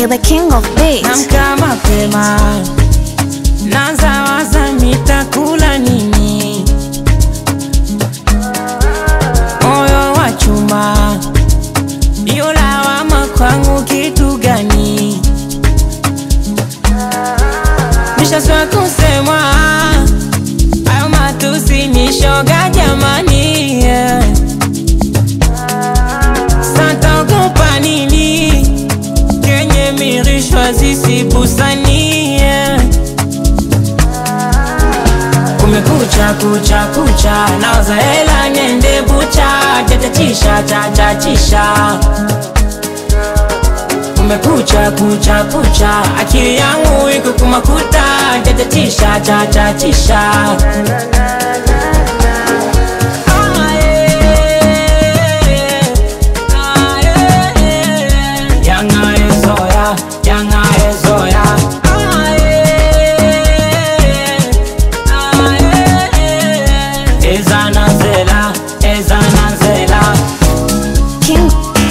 You're the king of beats. Namka mapema, naanza waza nitakula nini. Moyo wa chuma, iyo lawama kwangu kitu gani? Nishaswa kusemwa, hayo matusi ni shoga jamani, yeah. Sataogopa nini? Kenye mirishwa zisibusanie Kumekucha kucha kucha Naoza hela niende bucha Chachachisha chachachisha Kumekucha kucha kucha Akili yangu iko kumakuta Chachachisha chachachisha Ah, yeah. Ah, yeah. Yanga ezoya, yanga ezoya. Ah, yeah. Ah, yeah. Ezana zela, ezana zela. King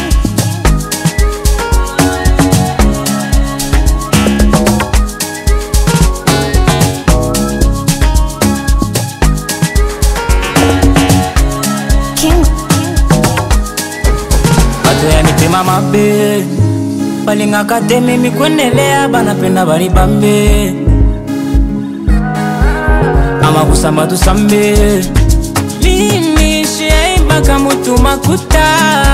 King Bato yanipima mabe balingaka te mimi kwendelea banapenda bali bambe ama kusamba tusambe mimi shiaibaka mutu makuta